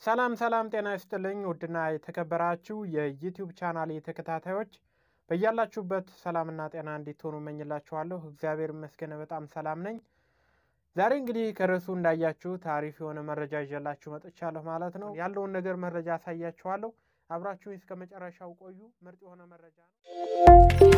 ሰላም ሰላም፣ ጤና ይስጥልኝ ውድና የተከበራችሁ የዩቲዩብ ቻናል ተከታታዮች በያላችሁበት ሰላምና ጤና እንዲትሆኑ እመኝላችኋለሁ። እግዚአብሔር ይመስገን በጣም ሰላም ነኝ። ዛሬ እንግዲህ ከርዕሱ እንዳያችሁት አሪፍ የሆነ መረጃ ይዤላችሁ መጥቻለሁ ማለት ነው። ያለውን ነገር መረጃ አሳያችኋለሁ። አብራችሁ እስከ መጨረሻው ቆዩ። ምርጥ የሆነ መረጃ ነው።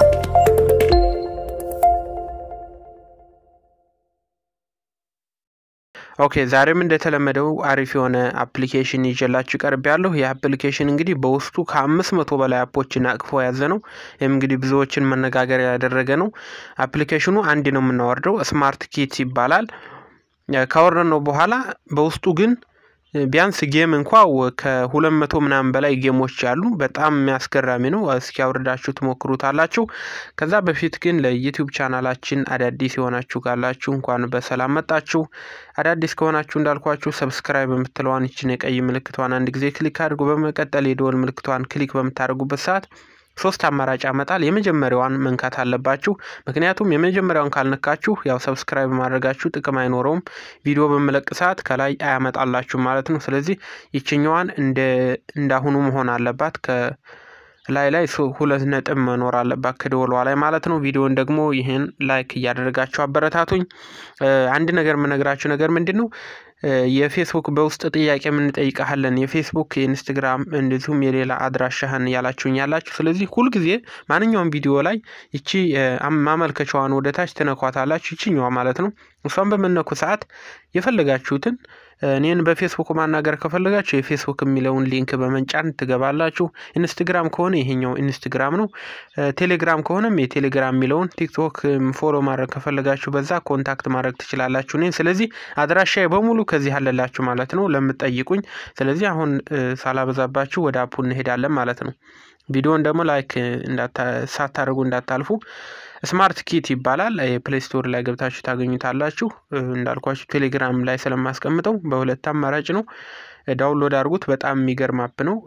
ኦኬ ዛሬም እንደተለመደው አሪፍ የሆነ አፕሊኬሽን ይዤላችሁ ቀርብ ያለሁ። ይህ አፕሊኬሽን እንግዲህ በውስጡ ከአምስት መቶ በላይ አፖችን አቅፎ የያዘ ነው። ይህም እንግዲህ ብዙዎችን መነጋገሪያ ያደረገ ነው። አፕሊኬሽኑ አንድ ነው የምናወርደው፣ ስማርት ኪት ይባላል። ካወረድ ነው በኋላ በውስጡ ግን ቢያንስ ጌም እንኳ ከሁለት መቶ ምናምን በላይ ጌሞች አሉ። በጣም የሚያስገራሚ ነው። እስኪ አውርዳችሁ ትሞክሩታላችሁ። ከዛ በፊት ግን ለዩቲዩብ ቻናላችን አዳዲስ የሆናችሁ ካላችሁ እንኳን በሰላም መጣችሁ። አዳዲስ ከሆናችሁ እንዳልኳችሁ ሰብስክራይብ የምትለዋን ይችን የቀይ ምልክቷን አንድ ጊዜ ክሊክ አድርጉ። በመቀጠል የደወል ምልክቷን ክሊክ በምታደርጉበት ሰዓት ሶስት አማራጭ ያመጣል። የመጀመሪያዋን መንካት አለባችሁ። ምክንያቱም የመጀመሪያውን ካልነካችሁ ያው ሰብስክራይብ ማድረጋችሁ ጥቅም አይኖረውም። ቪዲዮ በምለቅ ሰዓት ከላይ አያመጣላችሁ ማለት ነው። ስለዚህ ይችኛዋን እንዳሁኑ መሆን አለባት። ከላይ ላይ ሁለት ነጥብ መኖር አለባት ከደወሏ ላይ ማለት ነው። ቪዲዮን ደግሞ ይህን ላይክ እያደረጋችሁ አበረታቱኝ። አንድ ነገር የምነግራችሁ ነገር ምንድን ነው የፌስቡክ በውስጥ ጥያቄ የምንጠይቀሃለን የፌስቡክ የኢንስትግራም እንደዚሁም የሌላ አድራሻህን ያላችሁኝ ያላችሁ። ስለዚህ ሁልጊዜ ማንኛውም ቪዲዮ ላይ ይቺ ማመልከቻዋን ወደ ታች ትነኳታላችሁ። ይችኛዋ ማለት ነው። እሷን በምነኩ ሰዓት የፈለጋችሁትን እኔን በፌስቡክ ማናገር ከፈለጋችሁ የፌስቡክ የሚለውን ሊንክ በመንጫን ትገባላችሁ። ኢንስትግራም ከሆነ ይሄኛው ኢንስትግራም ነው። ቴሌግራም ከሆነም የቴሌግራም የሚለውን ቲክቶክ ፎሎ ማድረግ ከፈለጋችሁ በዛ ኮንታክት ማድረግ ትችላላችሁ እኔን። ስለዚህ አድራሻዬ በሙሉ ከዚህ አለላችሁ ማለት ነው ለምትጠይቁኝ። ስለዚህ አሁን ሳላበዛባችሁ ወደ አፑ እንሄዳለን ማለት ነው። ቪዲዮን ደግሞ ላይክ ሳታደርጉ እንዳታልፉ። ስማርት ኪት ይባላል። ፕሌይ ስቶር ላይ ገብታችሁ ታገኙታላችሁ። እንዳልኳችሁ ቴሌግራም ላይ ስለማስቀምጠው በሁለት አማራጭ ነው። ዳውንሎድ አድርጉት። በጣም የሚገርም አፕ ነው።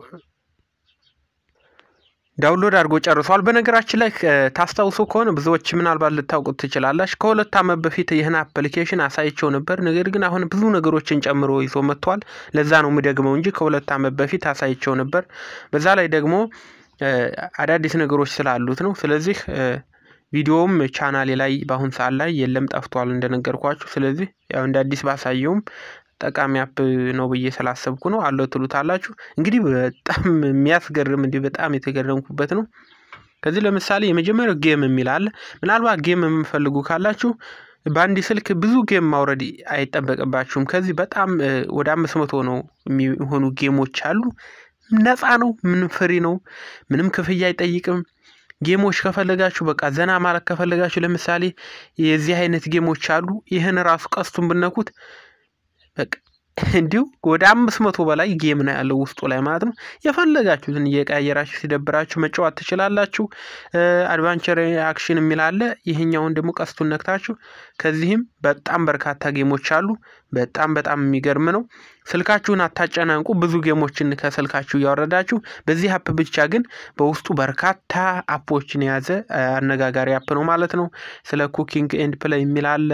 ዳውንሎድ አድርጎ ጨርሷል። በነገራችን ላይ ታስታውሱ ከሆነ ብዙዎች ምናልባት ልታውቁት ትችላላችሁ። ከሁለት ዓመት በፊት ይህን አፕሊኬሽን አሳይቸው ነበር። ነገር ግን አሁን ብዙ ነገሮችን ጨምሮ ይዞ መጥቷል። ለዛ ነው የምደግመው እንጂ ከሁለት ዓመት በፊት አሳይቸው ነበር። በዛ ላይ ደግሞ አዳዲስ ነገሮች ስላሉት ነው። ስለዚህ ቪዲዮውም ቻናሌ ላይ በአሁን ሰዓት ላይ የለም ጠፍቷል እንደነገርኳችሁ። ስለዚህ ያው እንደ አዲስ ባሳየውም ጠቃሚ አፕ ነው ብዬ ስላሰብኩ ነው አለው ትሉታላችሁ። እንግዲህ በጣም የሚያስገርም እንዲህ በጣም የተገረምኩበት ነው። ከዚህ ለምሳሌ የመጀመሪያው ጌም የሚል አለ። ምናልባት ጌም የምፈልጉ ካላችሁ በአንድ ስልክ ብዙ ጌም ማውረድ አይጠበቅባችሁም። ከዚህ በጣም ወደ አምስት መቶ ነው የሚሆኑ ጌሞች አሉ። ነፃ ነው። ምንም ፍሪ ነው። ምንም ክፍያ አይጠይቅም። ጌሞች ከፈለጋችሁ በቃ ዘና ማለት ከፈለጋችሁ ለምሳሌ የዚህ አይነት ጌሞች አሉ። ይህን ራሱ ቀስቱን ብነኩት በቃ እንዲሁ ወደ አምስት መቶ በላይ ጌም ነው ያለው ውስጡ ላይ ማለት ነው። የፈለጋችሁትን እየቀያየራችሁ ሲደብራችሁ መጫወት ትችላላችሁ። አድቫንቸር አክሽን የሚል አለ። ይህኛውን ደግሞ ቀስቱን ነክታችሁ ከዚህም በጣም በርካታ ጌሞች አሉ። በጣም በጣም የሚገርም ነው። ስልካችሁን አታጨናንቁ። ብዙ ጌሞችን ከስልካችሁ እያወረዳችሁ በዚህ አፕ ብቻ ግን በውስጡ በርካታ አፖችን የያዘ አነጋጋሪ አፕ ነው ማለት ነው። ስለ ኩኪንግ ኤንድ ፕሌይ የሚል አለ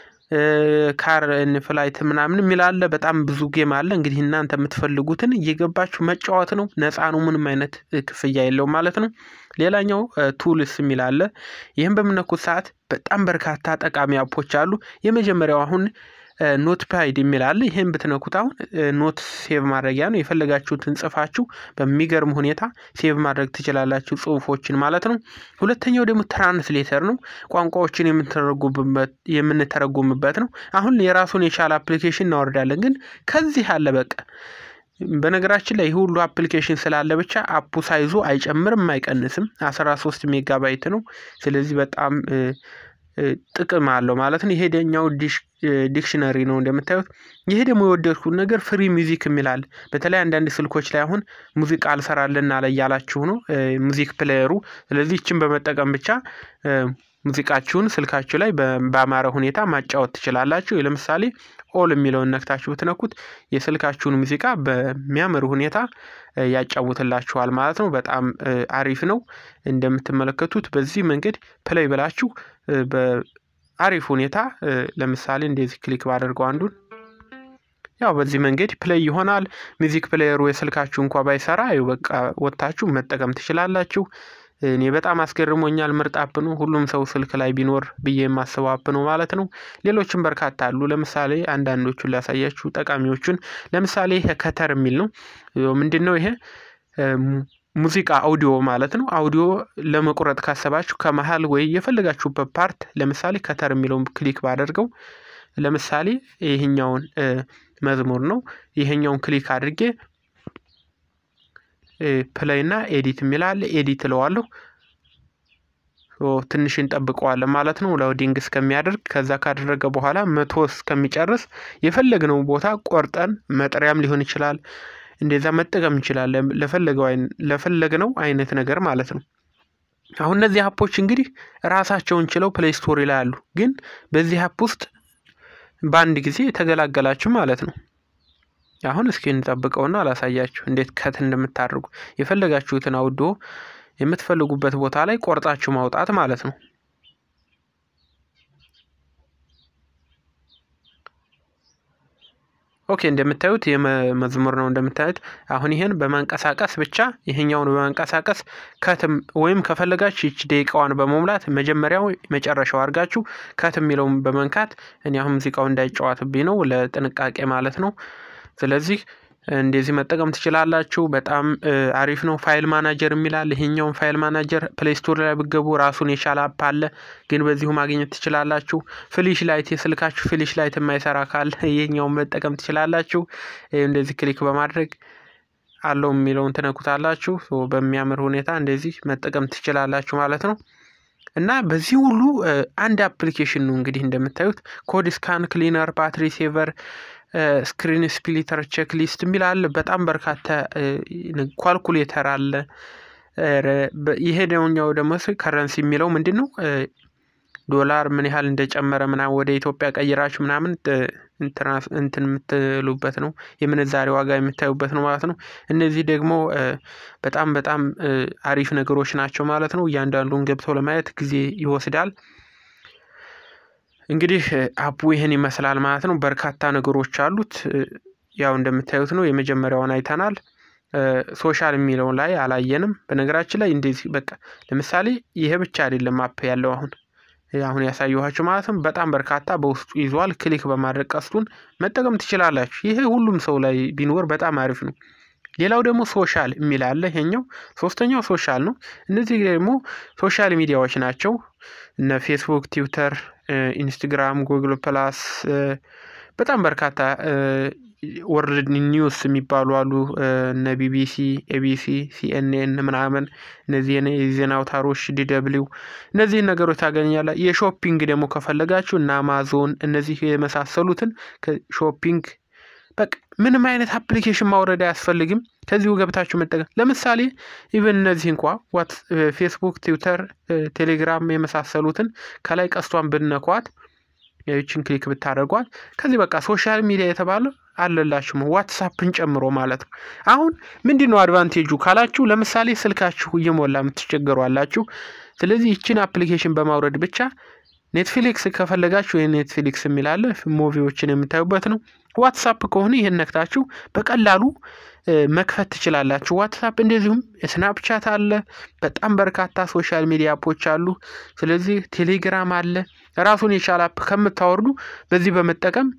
ካር ፍላይት ምናምን የሚል አለ። በጣም ብዙ ጌም አለ። እንግዲህ እናንተ የምትፈልጉትን እየገባችሁ መጫወት ነው። ነፃ ነው። ምንም አይነት ክፍያ የለውም ማለት ነው። ሌላኛው ቱልስ የሚል አለ። ይህም በምነኩት ሰዓት በጣም በርካታ ጠቃሚ አፖች አሉ። የመጀመሪያው አሁን ኖት ፓድ የሚል አለ። ይህን ብትነኩት አሁን ኖት ሴቭ ማድረጊያ ነው። የፈለጋችሁትን ጽፋችሁ በሚገርም ሁኔታ ሴቭ ማድረግ ትችላላችሁ፣ ጽሁፎችን ማለት ነው። ሁለተኛው ደግሞ ትራንስሌተር ነው። ቋንቋዎችን የምንተረጉምበት ነው። አሁን የራሱን የቻለ አፕሊኬሽን እናወርዳለን፣ ግን ከዚህ አለ በቃ በነገራችን ላይ ይህ ሁሉ አፕሊኬሽን ስላለ ብቻ አፑ ሳይዙ አይጨምርም አይቀንስም። አስራ ሶስት ሜጋባይት ነው። ስለዚህ በጣም ጥቅም አለው ማለት ነው። ይሄ ደኛው ዲክሽነሪ ነው እንደምታዩት። ይሄ ደግሞ የወደድኩት ነገር ፍሪ ሚዚክ የሚላል በተለይ አንዳንድ ስልኮች ላይ አሁን ሙዚቃ አልሰራልን አለ እያላችሁ ነው ሙዚክ ፕሌየሩ። ስለዚህ ይችን በመጠቀም ብቻ ሙዚቃችሁን ስልካችሁ ላይ በአማረ ሁኔታ ማጫወት ትችላላችሁ። ለምሳሌ ኦል የሚለውን ነክታችሁ ብትነኩት የስልካችሁን ሙዚቃ በሚያምር ሁኔታ ያጫውትላችኋል ማለት ነው። በጣም አሪፍ ነው። እንደምትመለከቱት በዚህ መንገድ ፕሌይ ብላችሁ በአሪፍ ሁኔታ ለምሳሌ እንደዚህ ክሊክ ባደርገው አንዱን ያው በዚህ መንገድ ፕሌይ ይሆናል። ሚዚክ ፕሌየሩ የስልካችሁ እንኳ ባይሰራ በቃ ወጥታችሁ መጠቀም ትችላላችሁ። እኔ በጣም አስገርሞኛል። ምርጥ አፕ ነው። ሁሉም ሰው ስልክ ላይ ቢኖር ብዬ የማስበው አፕ ነው ማለት ነው። ሌሎችም በርካታ አሉ። ለምሳሌ አንዳንዶቹን ላሳያችሁ ጠቃሚዎቹን። ለምሳሌ ይሄ ከተር የሚል ነው። ምንድን ነው ይሄ? ሙዚቃ አውዲዮ ማለት ነው። አውዲዮ ለመቁረጥ ካሰባችሁ ከመሀል ወይ የፈለጋችሁበት ፓርት ለምሳሌ ከተር የሚለውን ክሊክ ባደርገው ለምሳሌ ይህኛውን መዝሙር ነው። ይሄኛውን ክሊክ አድርጌ ፕሌይ እና ኤዲት የሚላል ኤዲት እለዋለሁ። ትንሽ እንጠብቀዋለን ማለት ነው ሎዲንግ እስከሚያደርግ። ከዛ ካደረገ በኋላ መቶ እስከሚጨርስ የፈለግነው ቦታ ቆርጠን መጥሪያም ሊሆን ይችላል እንደዛ መጠቀም እንችላለን ለፈለግነው አይነት ነገር ማለት ነው። አሁን እነዚህ አፖች እንግዲህ ራሳቸውን ችለው ፕሌይ ስቶሪ ላይ አሉ። ግን በዚህ አፕ ውስጥ በአንድ ጊዜ የተገላገላችሁ ማለት ነው። አሁን እስኪ እንጠብቀውና አላሳያችሁ እንዴት ከት እንደምታደርጉ የፈለጋችሁትን አውዶ የምትፈልጉበት ቦታ ላይ ቆርጣችሁ ማውጣት ማለት ነው። ኦኬ እንደምታዩት የመዝሙር ነው እንደምታዩት። አሁን ይሄን በማንቀሳቀስ ብቻ ይሄኛውን በማንቀሳቀስ ከትም ወይም ከፈለጋችሁ ይች ደቂቃዋን በመሙላት መጀመሪያው መጨረሻው አድርጋችሁ ከት የሚለውን በመንካት እኔ አሁን ሙዚቃው እንዳይጫወትብኝ ነው ለጥንቃቄ ማለት ነው። ስለዚህ እንደዚህ መጠቀም ትችላላችሁ። በጣም አሪፍ ነው። ፋይል ማናጀር የሚላል ይሄኛውን ፋይል ማናጀር ፕሌይ ስቶር ላይ ብገቡ ራሱን የቻለ አፕ አለ፣ ግን በዚሁ ማግኘት ትችላላችሁ። ፍሊሽ ላይት የስልካችሁ ፍሊሽ ላይት የማይሰራ ካለ ይሄኛውን መጠቀም ትችላላችሁ። እንደዚህ ክሊክ በማድረግ አለው የሚለውን ትነኩታላችሁ። በሚያምር ሁኔታ እንደዚህ መጠቀም ትችላላችሁ ማለት ነው። እና በዚህ ሁሉ አንድ አፕሊኬሽን ነው እንግዲህ እንደምታዩት ኮድ ስካን ክሊነር፣ ባትሪ ሴቨር ስክሪን ስፕሊተር ቼክ ሊስት የሚል አለ። በጣም በርካታ ኳልኩሌተር አለ። ይሄ ደኛው ደግሞ ከረንሲ የሚለው ምንድን ነው? ዶላር ምን ያህል እንደጨመረ ምናምን ወደ ኢትዮጵያ ቀይራችሁ ምናምን እንትን የምትሉበት ነው። የምንዛሬ ዋጋ የምታዩበት ነው ማለት ነው። እነዚህ ደግሞ በጣም በጣም አሪፍ ነገሮች ናቸው ማለት ነው። እያንዳንዱን ገብተው ለማየት ጊዜ ይወስዳል። እንግዲህ አፑ ይህን ይመስላል ማለት ነው። በርካታ ነገሮች አሉት። ያው እንደምታዩት ነው። የመጀመሪያውን አይተናል። ሶሻል የሚለው ላይ አላየንም። በነገራችን ላይ እንደዚህ በቃ ለምሳሌ ይሄ ብቻ አይደለም አፕ ያለው አሁን አሁን ያሳየኋችሁ ማለት ነው። በጣም በርካታ በውስጡ ይዟል። ክሊክ በማድረግ ቀስቱን መጠቀም ትችላላችሁ። ይሄ ሁሉም ሰው ላይ ቢኖር በጣም አሪፍ ነው። ሌላው ደግሞ ሶሻል የሚል አለ። ይሄኛው ሶስተኛው ሶሻል ነው። እነዚህ ደግሞ ሶሻል ሚዲያዎች ናቸው። እነ ፌስቡክ፣ ትዊተር፣ ኢንስትግራም፣ ጉግል ፕላስ በጣም በርካታ ወርልድ ኒውስ የሚባሉ አሉ። እነ ቢቢሲ፣ ኤቢሲ፣ ሲኤንኤን ምናምን እነዚህ የዜና አውታሮች ዲደብሊው እነዚህን ነገሮች ታገኛለ። የሾፒንግ ደግሞ ከፈለጋችሁ እነ አማዞን እነዚህ የመሳሰሉትን ሾፒንግ በቃ ምንም አይነት አፕሊኬሽን ማውረድ አያስፈልግም። ከዚሁ ገብታችሁ መጠቀም ለምሳሌ ኢቨን እነዚህ እንኳ ዋት ፌስቡክ፣ ትዊተር፣ ቴሌግራም የመሳሰሉትን ከላይ ቀስቷን ብነኳት ይችን ክሊክ ብታደርጓት ከዚህ በቃ ሶሻል ሚዲያ የተባለ አለላችሁ ዋትሳፕን ጨምሮ ማለት ነው። አሁን ምንድን ነው አድቫንቴጁ ካላችሁ ለምሳሌ ስልካችሁ እየሞላ የምትቸገሩ አላችሁ። ስለዚህ ይችን አፕሊኬሽን በማውረድ ብቻ ኔትፍሊክስ ከፈለጋችሁ የኔትፍሊክስ የሚላለ ሙቪዎችን የምታዩበት ነው። ዋትሳፕ ከሆነ ይህን ነክታችሁ በቀላሉ መክፈት ትችላላችሁ። ዋትሳፕ እንደዚሁም ስናፕቻት አለ። በጣም በርካታ ሶሻል ሚዲያ አፖች አሉ። ስለዚህ ቴሌግራም አለ። ራሱን የቻለ አፕ ከምታወርዱ በዚህ በመጠቀም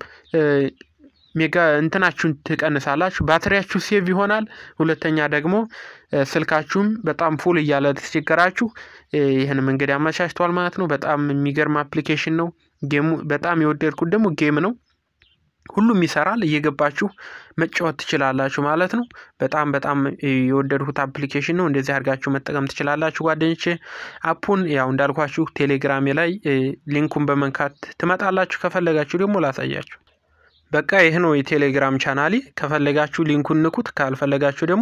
ሜጋ እንትናችሁን ትቀንሳላችሁ። ባትሪያችሁ ሴቭ ይሆናል። ሁለተኛ ደግሞ ስልካችሁም በጣም ፉል እያለ ተቸገራችሁ ይህን መንገድ ያመቻችተዋል ማለት ነው። በጣም የሚገርም አፕሊኬሽን ነው። ጌሙ በጣም የወደድኩት ደግሞ ጌም ነው። ሁሉም ይሰራል። እየገባችሁ መጫወት ትችላላችሁ ማለት ነው። በጣም በጣም የወደድኩት አፕሊኬሽን ነው። እንደዚህ አድርጋችሁ መጠቀም ትችላላችሁ ጓደኞቼ። አፑን ያው እንዳልኳችሁ ቴሌግራሜ ላይ ሊንኩን በመንካት ትመጣላችሁ። ከፈለጋችሁ ደግሞ ላሳያችሁ። በቃ ይህ ነው የቴሌግራም ቻናሌ። ከፈለጋችሁ ሊንኩን ንኩት፣ ካልፈለጋችሁ ደግሞ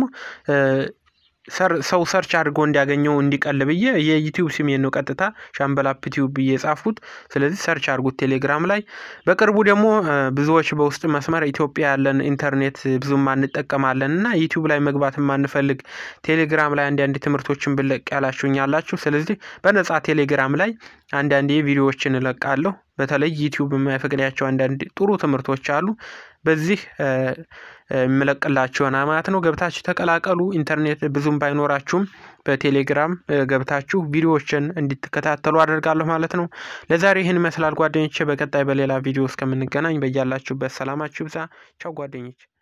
ሰው ሰርች አድርጎ እንዲያገኘው እንዲቀል ብዬ የዩቲዩብ ስሜን ነው ቀጥታ ሻምበል አፕ ቲዩብ ብዬ የጻፍኩት። ስለዚህ ሰርች አድርጉት ቴሌግራም ላይ። በቅርቡ ደግሞ ብዙዎች በውስጥ መስመር ኢትዮጵያ ያለን ኢንተርኔት ብዙም አንጠቀማለን እና ዩቲዩብ ላይ መግባት የማንፈልግ ቴሌግራም ላይ አንዳንድ ትምህርቶችን ብለቅ ያላችሁኝ ያላችሁ። ስለዚህ በነጻ ቴሌግራም ላይ አንዳንድ ቪዲዮዎችን እለቃለሁ። በተለይ ዩቲዩብ የማይፈቅዳቸው አንዳንድ ጥሩ ትምህርቶች አሉ። በዚህ የምለቅላችሁ ይሆናል ማለት ነው። ገብታችሁ ተቀላቀሉ። ኢንተርኔት ብዙም ባይኖራችሁም በቴሌግራም ገብታችሁ ቪዲዮዎችን እንድትከታተሉ አደርጋለሁ ማለት ነው። ለዛሬ ይህን ይመስላል ጓደኞቼ። በቀጣይ በሌላ ቪዲዮ እስከምንገናኝ በያላችሁበት ሰላማችሁ ይብዛ። ቻው ጓደኞች።